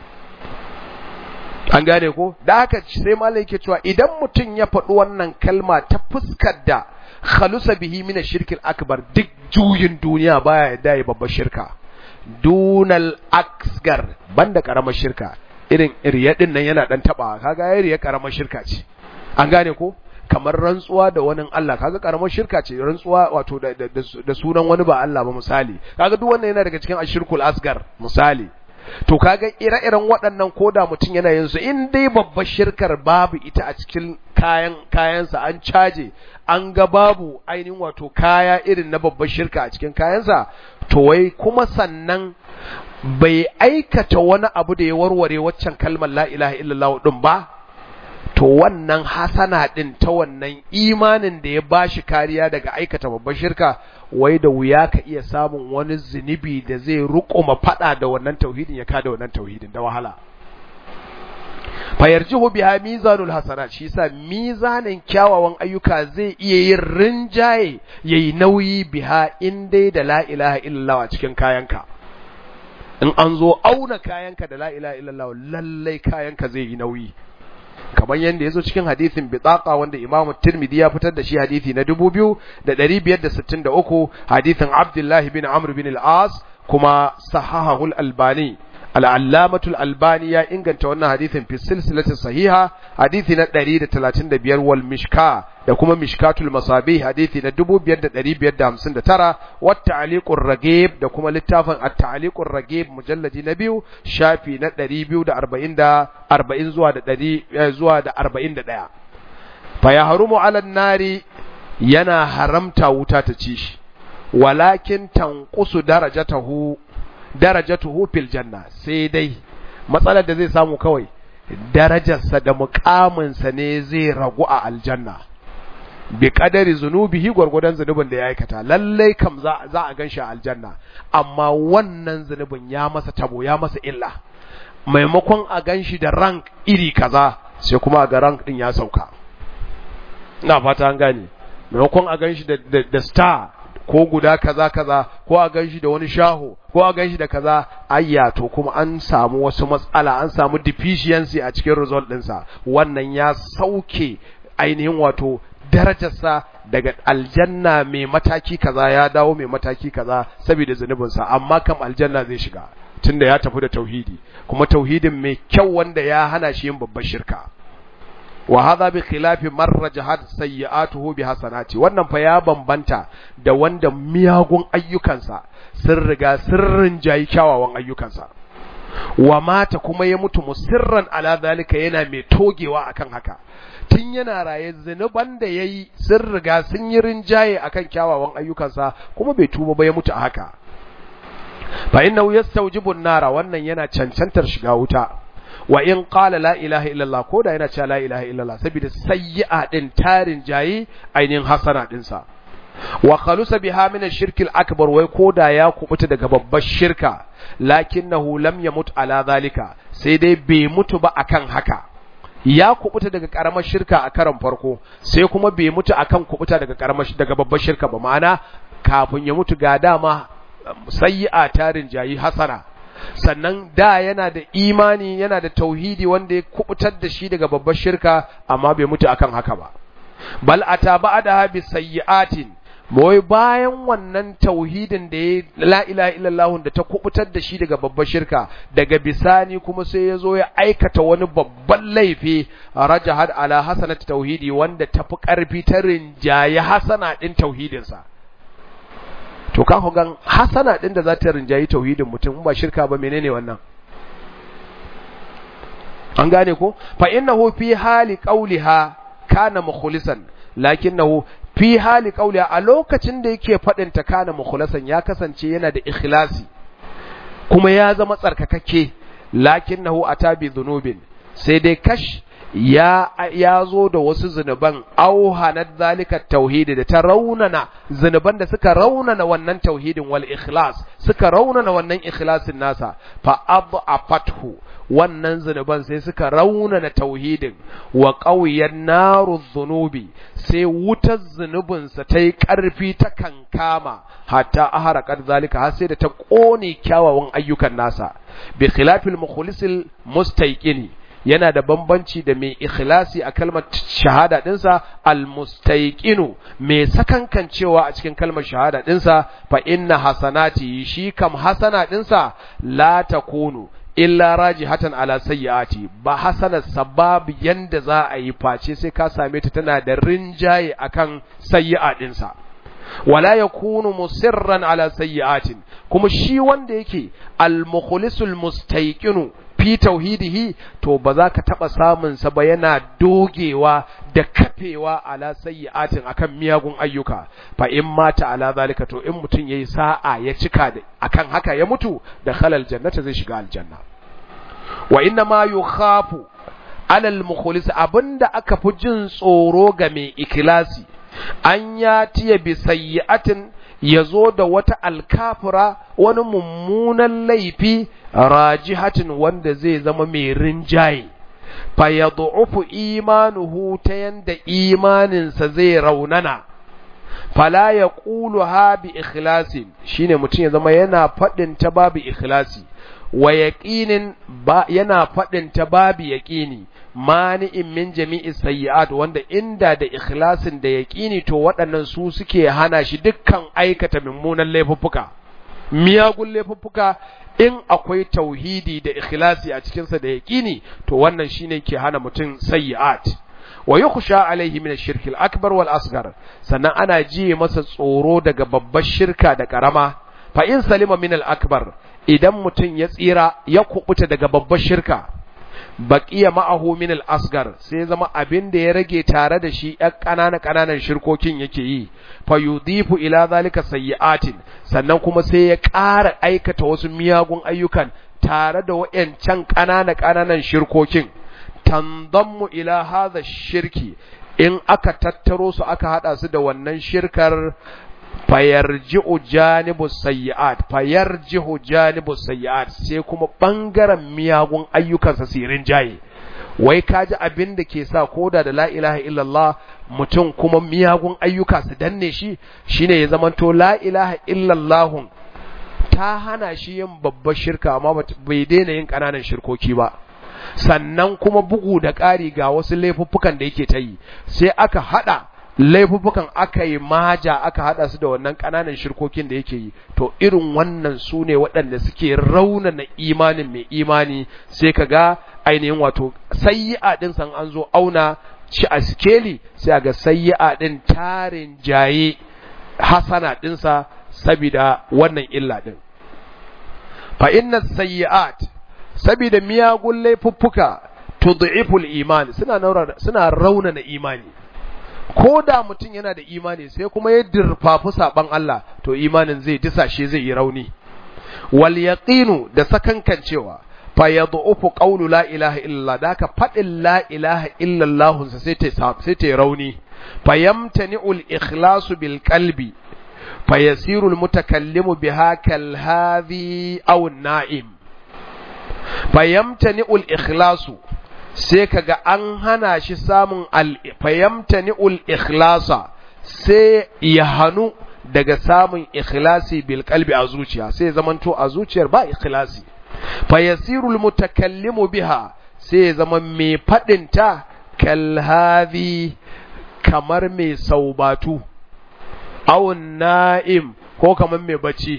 Speaker 1: an gane ko da haka sai malai yake cewa idan mutum ya faɗi wannan kalma ta fuskar da khalusa bihi min shirkil akbar duk juyin duniya baya yadda ya babbar shirka dunal asgar banda karamar shirka irin riya din nan yana dan taba kaga ya riya karamar shirka ce an gane ko kamar rantsuwa da wani Allah kaga karamar shirka ce rantsuwa wato da, da, sunan wani ba Allah ba misali kaga duk wannan yana daga cikin ashirkul asgar misali to kaga ire-iren waɗannan koda mutum yana yin su in dai babbar shirkar babu ita a cikin kayan kayansa an caje an ga babu ainihin wato kaya irin na babbar shirka a cikin kayansa to wai kuma sannan bai aikata wani abu da ya warware waccan kalmar la ilaha illallah din ba to wannan hasana din ta wannan imanin da ya bashi kariya daga aikata babbar shirka wai da wuya ka iya samun wani zunubi da zai rukuma fada da wannan tauhidin ya kada wannan tauhidin da wahala fayarjihu biha mizanul hasanat shi yasa mizanin kyawawan ayyuka zai iya yin rinjaye yayi nauyi biha in dai da la ilaha illallah a cikin kayanka in an zo auna kayanka da la ilaha illallah lallai kayanka zai yi nauyi kamar yadda ya zo cikin hadithin bitaqa wanda imamu tirmidhi ya fitar da shi hadithi na 2563 hadithin abdullahi bin amr bin al-as kuma sahahahul albani al-allamatul albani ya inganta wannan hadithin fi silsilati sahiha hadithi na 135 wal mishka da kuma mishkatul masabih hadithi na 5559 wat ta'liqur ragib da kuma littafin at-ta'liqur ragib mujalladi na biyu shafi na 240 40 zuwa da 100 zuwa da 41 fa yahrumu 'ala an-nari yana haramta wuta ta ci shi walakin tanqusu darajatahu darajatuhu fil janna sai dai matsalar da zai samu kawai darajarsa da mukaminsa ne zai ragu a aljanna bi kadari zunubihi gwargwadon zunubin da ya aikata lallai kam za, za a ganshi a aljanna amma wannan zunubin ya masa tabo ya masa illa maimakon a ganshi da rank iri kaza sai kuma a ga rank din ya sauka ina fata an gane maimakon a ganshi da, da, da star ko guda kaza kaza ko a ganshi da wani shaho ko a ganshi da kaza ayya to kuma an samu wasu matsala an samu deficiency a cikin result ɗinsa wannan ya sauke ainihin wato darajarsa daga aljanna mai mataki kaza ya dawo mai mataki kaza saboda zunubinsa amma kam aljanna zai shiga tunda ya tafi da tauhidi kuma tauhidin mai kyau wanda ya hana shi yin babbar shirka wa hadha bi khilafi man rajahat sayyi'atuhu bi hasanati wannan fa ya bambanta da wanda miyagun ayyukansa sun riga sirrin jayi kyawawan ayyukansa wa mata kuma ya mutu musirran ala zalika yana mai togewa akan haka tun yana raye zinuban da yayi sun riga sun yi rinjaye akan kyawawan ayyukansa kuma bai tuba ba ya mutu a haka fa innahu yastawjibu an-nara wannan yana cancantar shiga wuta wa in qala la ilaha illallah ko da yana cewa la ilaha illallah saboda sayyi'a din tarin jayi ainihin hasana din sa wa khalusa biha min ash-shirk al-akbar wai ko da ya kubuta daga babbar shirka lakinnahu lam yamut ala zalika sai dai bai mutu ba akan haka ya kubuta daga karamar shirka a karan farko sai kuma bai mutu akan kubuta daga karamar daga babbar shirka ba ma'ana kafin ya mutu ga dama sayyi'a tarin jayi hasana sannan da yana da imani yana da tauhidi wanda ya kubutar da shi daga babbar shirka amma bai mutu akan haka ba bal ata ba'da bi sayyi'atin boy bayan wannan tauhidin da ya la ilaha illallah da ta kubutar da shi daga babbar shirka daga bisani kuma sai ya zo ya aikata wani babban laifi rajahad ala hasanat tauhidi wanda tafi karfi ta rinjaye hasana din tauhidinsa to ka gan hasana din da za ta rinjayi tauhidin mutum ba shirka ba menene wannan an gane ko fa innahu fi hali qawliha kana mukhlisan lakinnahu fi hali qawliha a lokacin da yake fadin ta kana mukhlisan ya kasance yana da ikhlasi kuma ya zama tsarkakakke lakinnahu atabi dhunubin sai dai kash ya ya zo da wasu zunuban auhanat zalika tauhidi da ta raunana zunuban da suka raunana wannan tauhidin wal ikhlas suka raunana wannan ikhlasin nasa fa adhafathu wannan zunuban sai suka raunana tauhidin wa qawiyan naru dhunubi sai wutar zunubinsa ta yi ƙarfi ta kankama hatta aharaqat zalika har sai da ta ƙone kyawawan ayyukan nasa bi khilafil mukhlisil mustaqini yana da bambanci da mai ikhlasi a kalmar shahada dinsa almustaiqinu mai sakankancewa a cikin kalmar shahada dinsa fa inna hasanati shi kam hasana dinsa la takunu illa rajihatan ala sayyiati ba hasana sabab yanda za a yi face sai ka same ta tana da rinjaye akan sayyi'a dinsa wala yakunu musirran ala sayyi'atin kuma shi wanda yake al-mukhlisul mustaiqinu fi tauhidihi to ba za ka taba samun sa ba yana dogewa da kafewa ala sayyi'atin akan miyagun ayyuka fa in mata ala zalika to in mutun yayi sa'a ya cika da akan haka ya mutu da khalal jannata zai shiga aljanna wa inna ma yukhafu ala al-mukhlis abinda aka fi jin tsoro ga mai ikhlasi an ya tiya bi sayyi'atin ya zo da wata alkafura wani mummunan laifi rajihatin wanda zai zama mai rinjaye fa ya imanuhu ta yanda imaninsa zai raunana fala ya ƙulu ha bi ikhlasin shine mutum ya zama yana faɗin ta babu ikhlasi wa yaqinin ba yana faɗin ta babu yaqini mani'in min jami'i sayyi'at wanda inda da ikhlasin da yaqini to waɗannan su suke hana shi dukkan aikata mummunan laifuffuka miyagun laifuffuka in akwai tauhidi da ikhlasi a cikin sa da yaqini to wannan shine ke hana mutum sayyi'at wa yukhsha alaihi min ash-shirk al-akbar wal asghar sannan ana jiye masa tsoro daga babbar shirka da karama fa in salima min al-akbar idan mutum ya tsira ya kubuta daga babbar shirka baqiya ma'ahu min al-asgar sai zama abin da ya rage tare da shi ƴan ƙananan ƙananan shirkokin yake yi fa yudifu ila zalika sayyi'atin sannan kuma sai ya ƙara aikata wasu miyagun ayyukan tare da wayancan ƙananan ƙananan shirkokin tanzammu ila hadha shirki in aka tattaro su aka hada su da wannan shirkar fayarji'u janibu sayyi'at fayarji'u janibu sayyi'at sai kuma bangaren miyagun ayyukansa sirin jaye wai kaji abin da ke sa koda da la ilaha illallah mutum kuma miyagun ayyuka su danne shi shine ya zamanto la ilaha illallah ta hana shi yin babbar shirka amma bai daina yin ƙananan shirkoki ba sannan kuma bugu da ƙari ga wasu laifuffukan da yake ta yi sai aka haɗa laifuffukan aka yi maja aka haɗa su da wannan ƙananan shirkokin da yake yi to irin wannan su ne waɗanda suke raunana imanin mai imani sai ka ga ainihin wato sayyi'a ɗin san an zo auna shi a sikeli sai a ga sayyi'a ɗin tarin jaye hasana ɗinsa sabida wannan illa ɗin fa inna sayyi'at sabida miyagun laifuffuka tud'iful iman suna suna raunana imani ko da mutum yana da imani sai kuma ya dirfafi saban Allah to imanin zai disashe zai yi rauni wal yaqinu da sakankancewa fa yad'ufu qawlu la ilaha illallah da ka fadin la ilaha illallah sai ta sai ta rauni fa yamtani'u al ikhlasu bil qalbi fa yasiru al mutakallimu biha kal hadhi aw an na'im fa yamtani'u al ikhlasu sai kaga an hana shi samun al-fayamtani'ul ikhlasa sai ya hanu daga samun ikhlasi bil qalbi a zuciya sai zamanto a zuciyar ba ikhlasi fayasirul mutakallimu biha sai zama mai fadin ta kal hadhi kamar mai saubatu aw na'im ko kamar mai bacci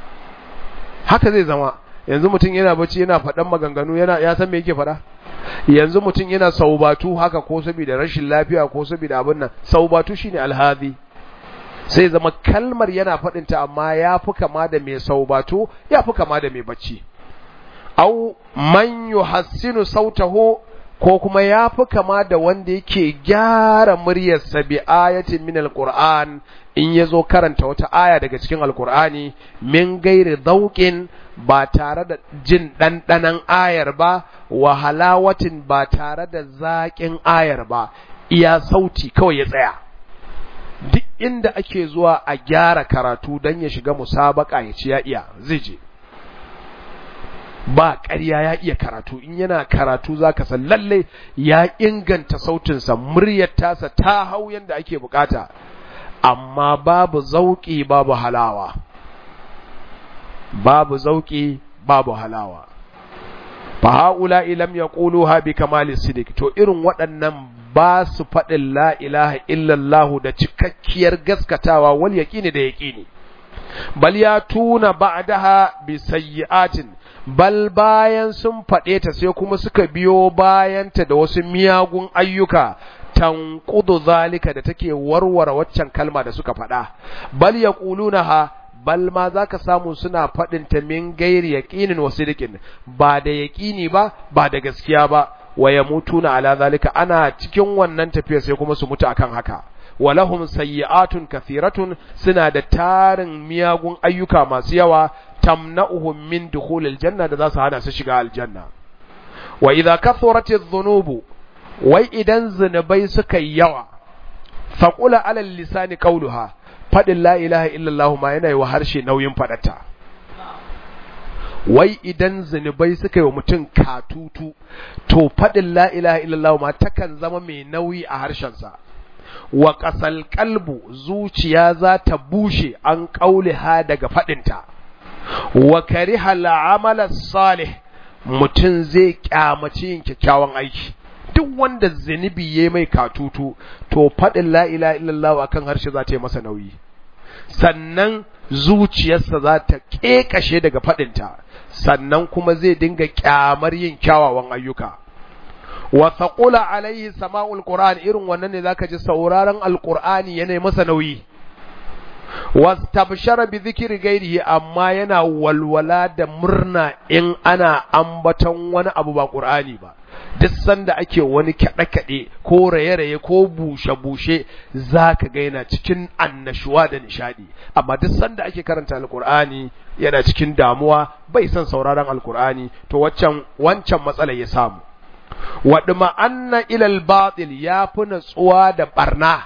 Speaker 1: haka zai zama yanzu mutum yana bacci yana faɗan maganganu yana ya san me yake faɗa yanzu mutum yana saubatu haka ko saboda rashin lafiya ko saboda abin nan saubatu shine alhazi sai zama kalmar yana faɗin ta amma ya fi kama da mai saubatu ya fi kama da mai bacci au man yuhassinu sautahu ko kuma ya fi kama da wanda yake gyara muryarsa bi ayatin min alquran in yazo karanta wata aya daga cikin alqur'ani min gairi dauqin ba tare da jin ɗanɗanan ayar ba wa halawatin ba tare da zaƙin ayar ba iya sauti kawai ya tsaya duk inda ake zuwa a gyara karatu don ya shiga musabaka ya ci ya iya zai je ba ƙarya ya iya karatu in yana karatu za ka san lalle ya inganta sautinsa muryar tasa ta hau yadda ake bukata amma babu zauƙi babu halawa babu zauƙi babu halawa fa haula lam yaquluha bi kamali sidik to irin waɗannan ba su faɗin la ilaha illallah da cikakkiyar gaskatawa wal yaqini da yaqini bal ya tuna ba'daha bi sayyi'atin bal bayan sun faɗe ta sai kuma suka biyo bayanta da wasu miyagun ayyuka tanqudu zalika da take warware waccan kalma da suka faɗa bal yaqulunaha bal ma zaka samu suna faɗin ta min gairi yaqinin wa sidqin ba da yaqini ba ba da gaskiya ba wa yamutuna ala zalika ana cikin wannan tafiya sai kuma su mutu akan haka walahum sayyi'atun kathiratun suna da tarin miyagun ayyuka masu yawa tamna'uhum min dukhulil janna da za su hana su shiga aljanna wa idza kathurat adh-dhunubu wai idan zunubai suka yi yawa faqula ala lisani qawluha fadin la ilaha illallah ma yana yi wa harshe nauyin fadata wai idan zunubai suka yi wa mutum katutu to fadin la ilaha illallah ma takan zama mai nauyi a harshensa wa ƙasal kalbu zuciya za ta bushe an ƙauliha daga faɗinta wa kariha la'amala salih mutum zai kyamaci yin kyakkyawan aiki duk wanda zunubi ya mai katutu to faɗin la ilaha illallah akan harshe za ta yi masa nauyi sannan zuciyarsa za ta ƙeƙashe daga faɗinta sannan kuma zai dinga kyamar yin kyawawan ayyuka wa thaqula alaihi sama'ul qur'an irin wannan ne zaka ji sauraron alqur'ani yana masa nauyi wastabshara bi dhikri ghairihi amma yana walwala da murna in ana ambaton wani abu ba qur'ani ba duk sanda ake wani kaɗe-kaɗe ko raye-raye ko bushe-bushe za ka ga yana cikin annashuwa da nishadi amma duk sanda ake karanta alkur'ani yana cikin damuwa bai son sauraron alkur'ani to waccan wancan matsala ya samu waɗuma anna ilal batil ya fi natsuwa da ɓarna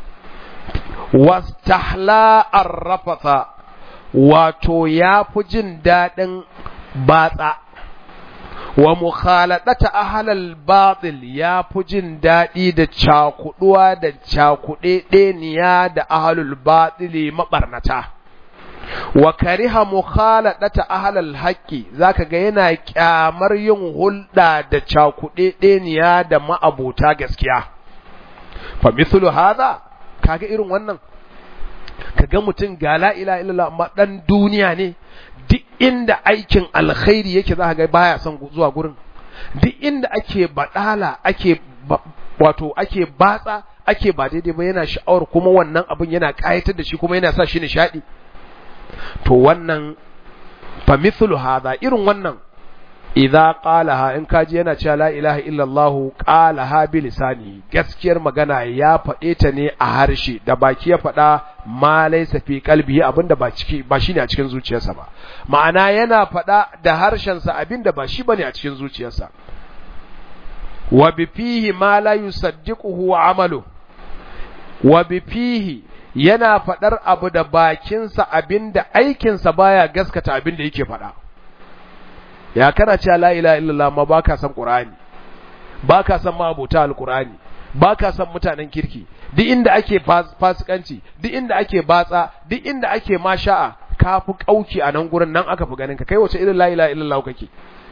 Speaker 1: wastahla arrafasa wato ya fi jin daɗin batsa wa mukhaladata ahlal batil ya fi jin daɗi da cakuduwa da cakuɗe ɗeniya da ahlul batili maɓarnata wa kariha mukhaladata ahlal haqqi zaka ga yana kyamar yin hulɗa da cakuɗe ɗeniya da ma'abota gaskiya fa mithlu hadha kaga irin wannan kaga mutum ga la ilaha illallah amma dan duniya ne duk inda aikin alkhairi yake za ga baya son zuwa gurin duk inda ake badala ake wato ake batsa ake ba daidai ba yana sha'awar kuma wannan abin yana kayatar da shi kuma yana sa shi nishadi to wannan fa mithlu hadha irin wannan idza qalaha in kaji yana cewa la ilaha illallah qalaha bi lisani gaskiyar magana ya faɗe ta ne a harshe da baki ya faɗa ma laysa fi qalbihi abinda ba ciki ba shine a cikin zuciyarsa ba ma'ana yana faɗa da harshen sa abinda ba shi bane a cikin zuciyarsa wa bi fihi ma la yusaddiquhu amalu wa bi fihi yana faɗar abu da bakinsa abinda aikinsa baya gaskata abinda yake faɗa ya kana cewa la ilaha illallah ma baka san qur'ani baka san ma abota alqur'ani baka san mutanen kirki duk inda ake fasikanci duk inda ake batsa duk inda ake masha'a kafi kauki a nan gurin nan aka fi ganin ka kai wace irin la ilaha illallah kake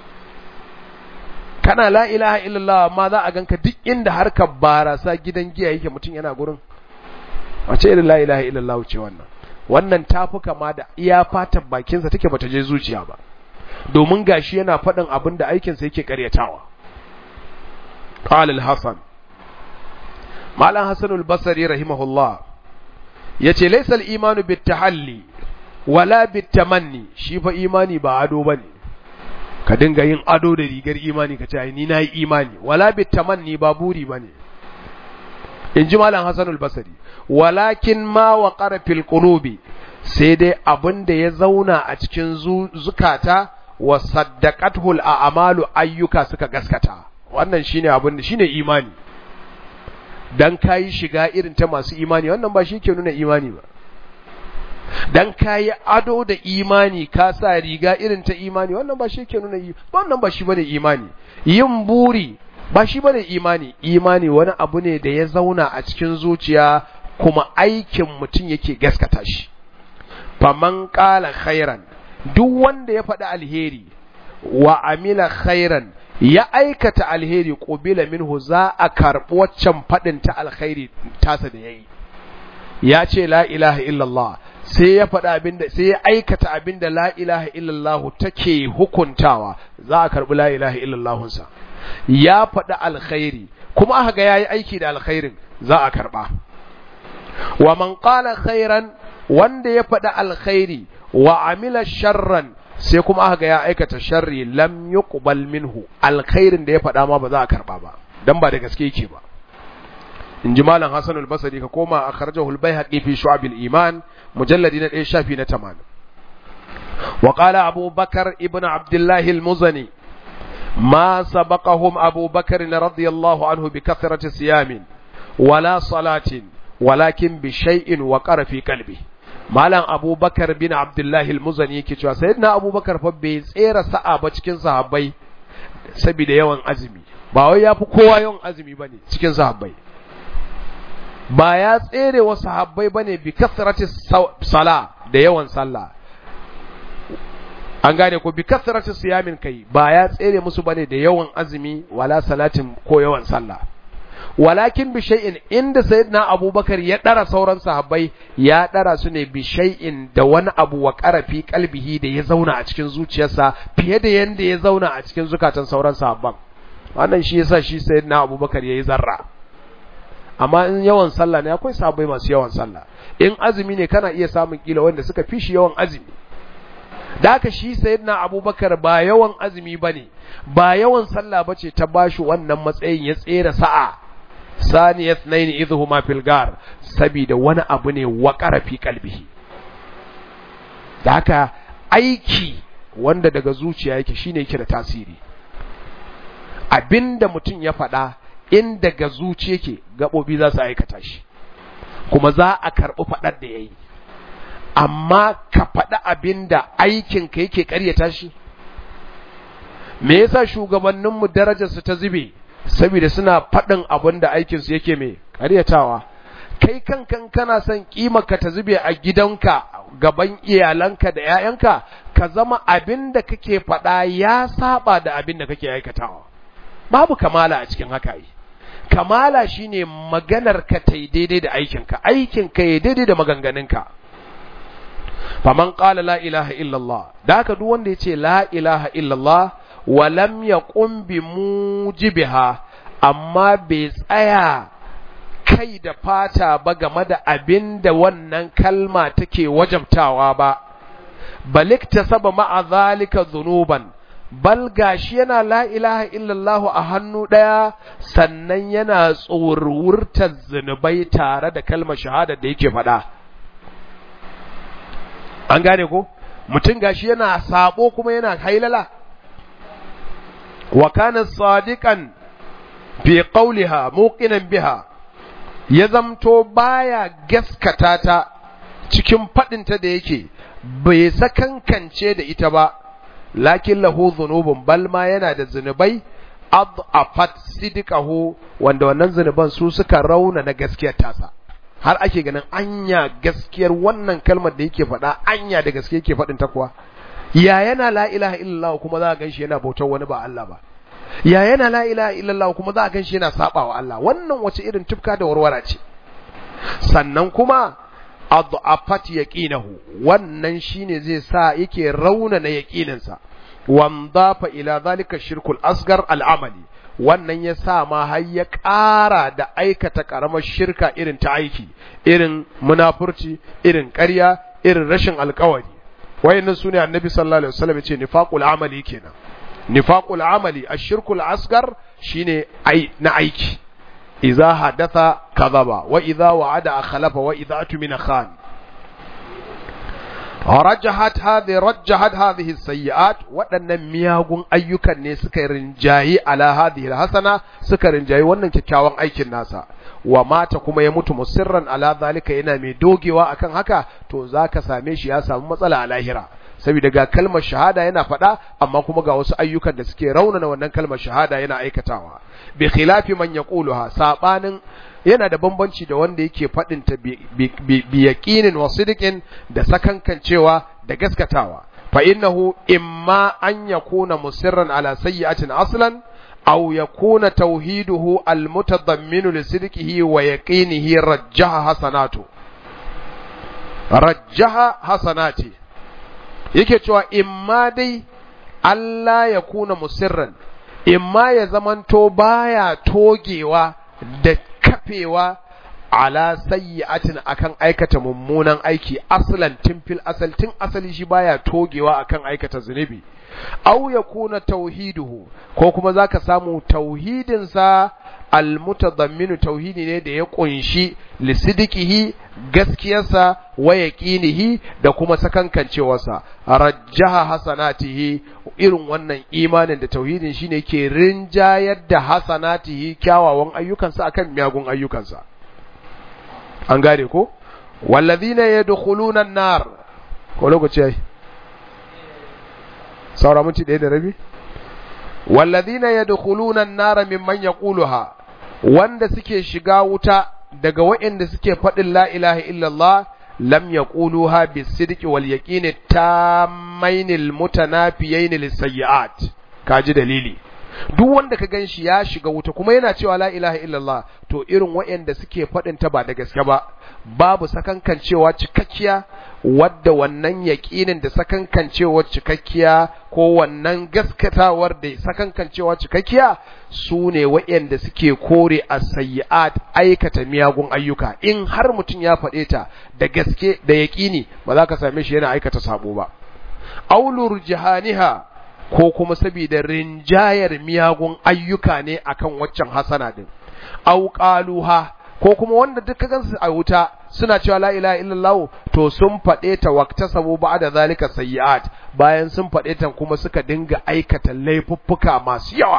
Speaker 1: kana la ilaha illallah ma za a ganka duk inda harkar barasa gidan giya yake mutum yana gurin wace irin la ilaha illallah ce wannan wannan tafi kama da iya fatan bakinsa take bata je zuciya ba domin gashi yana faɗin abin da aikinsa yake ƙaryatawa. Qala al-Hasan Malam Hassan al-Basri rahimahullah yace laysa al-imanu bit-tahalli wala bit-tamanni shi fa imani ba ado bane ka dinga yin ado da rigar imani ka ce ai ni nayi imani wala bit-tamanni ba buri bane in ji Malam Hassan al-Basri walakin ma waqara fil qulubi sai dai abin da ya zauna a cikin zukata wa saddaqatul a'malu ayyuka suka gaskata wannan shine abin da shine imani dan kai shiga irin ta masu imani wannan ba shi ke nuna imani ba dan kai ado da imani ka sa riga irin ta imani wannan ba shi ke nuna wannan ba shi bane imani yin buri ba shi bane imani imani wani abu ne da ya zauna a cikin zuciya kuma aikin mutum yake gaskata shi faman qala khairan duk wanda ya faɗi alheri wa amila khairan ya aikata alheri qubila minhu za a karɓi waccan faɗin ta alkhairi tasa da yayi ya ce la ilaha illallah sai ya faɗi abinda sai ya aikata abinda la ilaha illallah take hukuntawa za a karɓi la ilaha illallah sa ya faɗi alkhairi kuma aka ga yayi aiki da alkhairin za a karɓa wa man qala khairan wanda ya faɗi alkhairi wa amila sharran sai kuma aka ga ya aikata sharri lam yuqbal minhu alkhairin da ya faɗa ma ba za a karba ba dan ba da gaske yake ba in ji malam Hassan al-Basri ka koma akhrajahu al-Baihaqi fi Shu'ab al-Iman mujalladi na 1 shafi na 80 wa qala Abu Bakar ibn Abdullah al-Muzani ما سبقهم أبو بكر رضي الله عنه بكثرة صيام ولا صلاة ولكن بشيء وقر في قلبه Malam Abubakar bin Abdullahi al-Muzani yake cewa sayyidina Abubakar fa bai tsera sa'a ba cikin sahabbai saboda yawan azumi ba wai yafi kowa yawan azumi bane cikin sahabbai ba ya tsere wa sahabbai bane bi kasrati sala da yawan sallah an gane ko bi kasrati siyamin kai ba ya tsere musu bane da yawan azumi wala salatin ko yawan sallah walakin bi shay'in inda sayyidina abubakar ya dara sauran sahabbai ya dara su ne bi shay'in da wani abu wa qarafi qalbihi da ya zauna a cikin zuciyarsa fiye da yanda ya zauna a cikin zukatan sauran sahabban wannan shi yasa shi sayyidina abubakar yayi zarra amma in yawan sallah ne akwai sahabbai masu yawan sallah in azumi ne kana iya samun kila wanda suka fi shi yawan azumi da haka shi sayyidina abubakar ba yawan azumi bane ba yawan sallah bace ta bashi wannan matsayin ya tsere sa'a saniyat naini idhuma fil gar sabida wani abu ne wa fi kalbihi da haka aiki wanda daga zuciya yake shine yake da tasiri abinda mutum ya faɗa in daga zuci yake gaɓoɓi za su aikata shi kuma za a karɓi faɗar da ya yi amma ka faɗi abinda aikinka yake ƙaryata shi me yasa shugabanninmu darajarsu ta zube saboda suna faɗin abin da aikinsu yake mai ƙaryatawa kai kankan kana son ka ta zube a gidanka gaban iyalanka da 'ya'yanka ka zama abin da kake faɗa ya saba da abin da kake aikatawa babu kamala a cikin haka yi kamala shine maganar ka ta daidai da aikinka aikinka ya daidai da maganganunka faman qala la ilaha illallah da haka duk wanda yace la ilaha illallah wa lam yaqum bi mujibiha amma bai tsaya kai da fata ba game da abin da wannan kalma take wajabtawa ba balikta saba ma'a zalika zunuban bal gashi yana la ilaha illallah a hannu ɗaya sannan yana tsorurtar zunubai tare da kalmar shahada da yake faɗa an gane ko mutum gashi yana sabo kuma yana hailala wa kana sadiqan fi qawliha muqinan biha ya zamto baya gaskata ta cikin faɗinta da yake bai sakankance da ita ba lakin lahu zunubun bal ma yana da zunubai adafat sidqahu wanda wannan zunuban su suka rauna na gaskiyar tasa har ake ganin anya gaskiyar wannan kalmar da yake faɗa anya da gaske yake faɗin ta kuwa ya yana la ilaha illallah kuma za a ganshi yana bautar wani ba Allah ba ya yana la ilaha illallah kuma za a ganshi yana saba wa Allah wannan wace irin tufka da warwara ce sannan kuma adafat yaqinahu wannan shine zai sa yake raunana yaqininsa wandafa ila zalika shirkul asgar al'amali wannan ya sa ma har ya ƙara da aikata ƙaramar shirka irin ta aiki irin munafurci irin ƙarya irin rashin alƙawari wayannan sune annabi sallallahu alaihi wasallam ya ce nifaqul amali kenan nifaqul amali ashirkul asgar shine ai na aiki idza hadatha kadhaba wa idza wa'ada akhlafa wa idza atmina khan rajjahat hadhi rajjahat hadhihi sayyi'at waɗannan miyagun ayyukan ne suka rinjayi ala hadhihi hasana suka rinjayi wannan kyakkyawan aikin nasa wa mata kuma ya mutu musirran ala zalika yana mai dogewa akan haka to zaka same shi ya samu matsala a lahira saboda ga kalmar shahada yana faɗa amma kuma ga wasu ayyukan da suke raunana wannan kalmar shahada yana aikatawa bi khilafi man yaquluha sabanin yana da bambanci da wanda yake faɗin ta bi yaqinin wa sidqin da sakankancewa da gaskatawa fa innahu imma an yakuna musirran ala sayyi'atin aslan aw yakuna tauhiduhu almutadammin li sidqihi wa yaqinihi rajjaha hasanatu rajjaha hasanati yake cewa imma dai Allah ya kuna musirran imma ya zamanto baya togewa da kafewa ala sayyi'atin akan aikata mummunan aiki aslan tun fil asal tun asali shi baya togewa akan aikata zunubi aw yakuna tauhiduhu ko kuma zaka samu tauhidin sa almutadamminu tauhidi ne da ya kunshi lisidikihi gaskiyarsa wa yaqinihi da kuma sakankancewarsa rajjaha hasanatihi irin wannan imanin da tauhidin shine ke rinjayar da hasanatihi kyawawan ayyukansa akan miyagun ayyukansa an gane ko wallazina yadkhuluna an-nar ko lokaci ai saura minti ɗaya da rabi wallazina yadkhuluna an-nar mimman yaquluha wanda suke shiga wuta daga waɗanda suke faɗin la ilaha illallah lam yaquluha bisidqi wal yaqini tammainil mutanafiyain lisayyi'at kaji dalili duk wanda ka ganshi ya shiga wuta kuma yana cewa la ilaha illallah to irin waɗanda suke faɗin ta ba da gaske ba babu sakankancewa cikakkiya wadda wannan yaƙinin da sakankancewa cikakkiya ko wannan gaskatawar da sakankancewa cikakkiya su ne waɗanda suke kore a sayi'at aikata miyagun ayyuka in har mutum ya faɗe ta da gaske da yaƙini ba za ka same shi yana aikata sabo ba aulur jihaniha ko kuma saboda rinjayar miyagun ayyuka ne akan waccan hasana din au qaluha ko kuma wanda duka gansu a wuta suna cewa la ilaha illallah to sun faɗe ta waqtasabu ba'da zalika sayyi'at bayan sun faɗe ta kuma suka dinga aikata laifuffuka masu yawa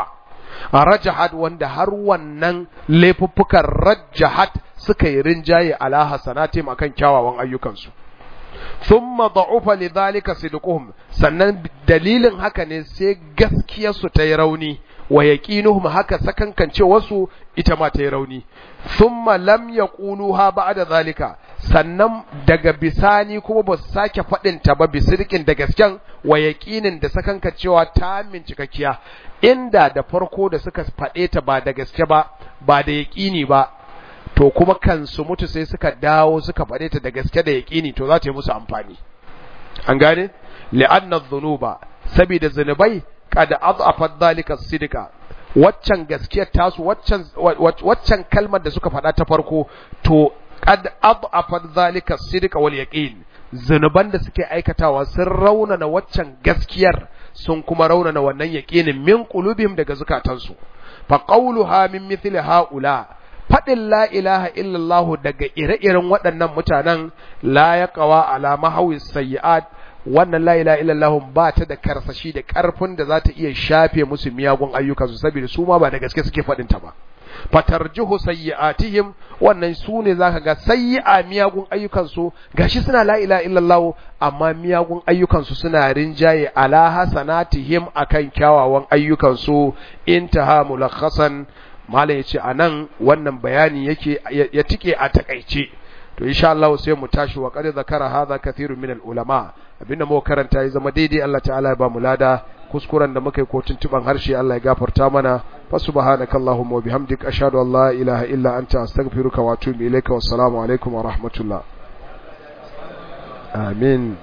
Speaker 1: rajahat wanda har wannan laifuffukan rajahat suka yi rinjaye ala hasanatim akan kyawawan ayyukansu thumma da'ufa lidhalika sidquhum sannan dalilin haka ne sai gaskiyar su ta yi rauni wa yaqinuhum haka sakankance wasu ita ma ta yi rauni thumma lam yaquluha ba'da zalika sannan daga bisani kuma ba su sake faɗin ta ba bisirkin da gasken wa yaqinin da sakankancewa ta min cikakkiya inda da farko da suka faɗe ta ba da gaske ba ba da yaqini ba to kuma kansu mutu sai suka dawo suka faɗe ta da gaske da yaƙini to za ta yi musu amfani an gane li'anna dhunuba saboda zunubai kada adhafat dhalika sidika waccan gaskiyar tasu waccan waccan kalmar da suka faɗa ta farko to kad adhafat dhalika sidika wal yaqin zunuban da suke aikatawa sun raunana waccan gaskiyar sun kuma raunana wannan yaqinin min qulubihim daga zukatansu fa qawluha min mithli haula faɗin la ilaha illallah daga ire-iren waɗannan mutanen la ya kawa alama hawi sayi'at wannan la ilaha illallah ba ta da karsashi da ƙarfin da za ta iya shafe musu miyagun ayyukansu saboda su ma ba da gaske suke faɗin ta ba fatarjihu sayyi'atihim wannan su ne zaka ga sayyi'a miyagun ayyukansu gashi suna la ilaha illallah amma miyagun ayyukansu suna rinjaye ala hasanatihim akan kyawawan ayyukansu intaha mulakhasan malam ya ce a nan wannan bayani yake ya tike a takaice to insha Allah sai mu tashi wa qad zakara hadha kathirun min ulama abinda mu karanta ya zama daidai Allah ta'ala ya ba mu lada kuskuren da muka yi ko tuntuban harshe Allah ya gafarta mana fa subhanaka allahumma wa bihamdika ashhadu an la ilaha illa anta astaghfiruka wa atubu ilaika wassalamu alaikum wa rahmatullah amin